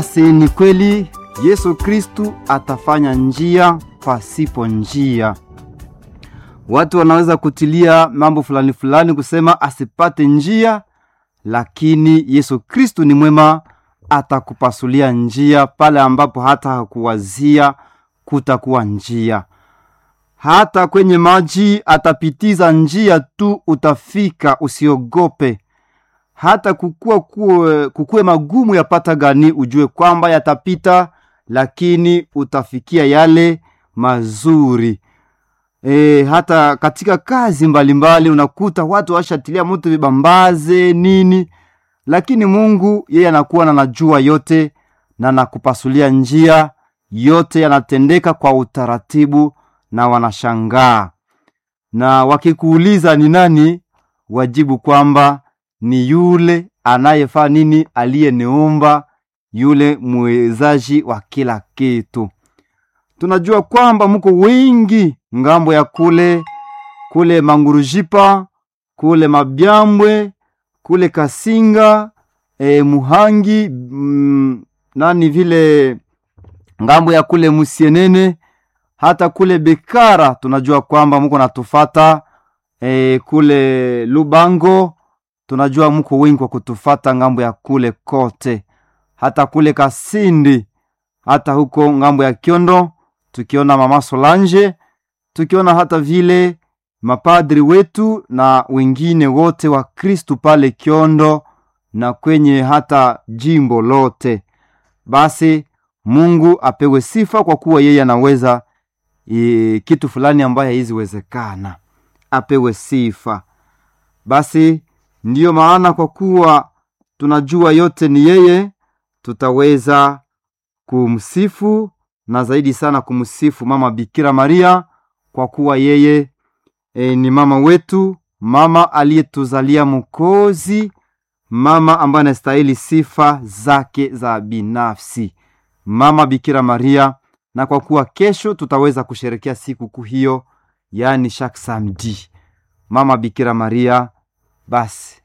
Basi ni kweli Yesu Kristu atafanya njia pasipo njia. Watu wanaweza kutilia mambo fulani fulani kusema asipate njia, lakini Yesu Kristu ni mwema, atakupasulia njia pale ambapo hata hakuwazia kutakuwa njia. Hata kwenye maji atapitiza njia tu, utafika, usiogope. Hata kukua kuwe, kukue magumu yapata gani, ujue kwamba yatapita, lakini utafikia yale mazuri. E, hata katika kazi mbalimbali mbali, unakuta watu washatilia moto vibambaze nini, lakini Mungu yeye anakuwa na najua yote na nakupasulia njia yote, yanatendeka kwa utaratibu na wanashangaa, na wakikuuliza ni nani, wajibu kwamba ni yule anayefaa nini, aliyeniumba, yule mwezaji wa kila kitu. Tunajua kwamba muko wengi ngambo ya kule kule Mangurujipa, kule Mabyambwe, kule Kasinga, e, Muhangi mm, nani vile ngambo ya kule Musienene, hata kule Bekara tunajua kwamba muko natufata e, kule Lubango tunajua muko wengi kwa kutufata ngambo ya kule kote, hata kule Kasindi, hata huko ngambo ya Kiondo, tukiona mama Solange, tukiona hata vile mapadri wetu na wengine wote wa Kristu pale Kiondo na kwenye hata jimbo lote. Basi Mungu apewe sifa kwa kuwa yeye anaweza e, kitu fulani ambayo haiziwezekana, apewe sifa. Basi ndiyo maana kwa kuwa tunajua yote ni yeye, tutaweza kumsifu na zaidi sana kumsifu mama Bikira Maria kwa kuwa yeye e, ni mama wetu, mama aliyetuzalia Mwokozi, mama ambaye anastahili sifa zake za binafsi, mama Bikira Maria. Na kwa kuwa kesho tutaweza kusherekea siku kuu hiyo, yaani chaque samedi, mama Bikira Maria, basi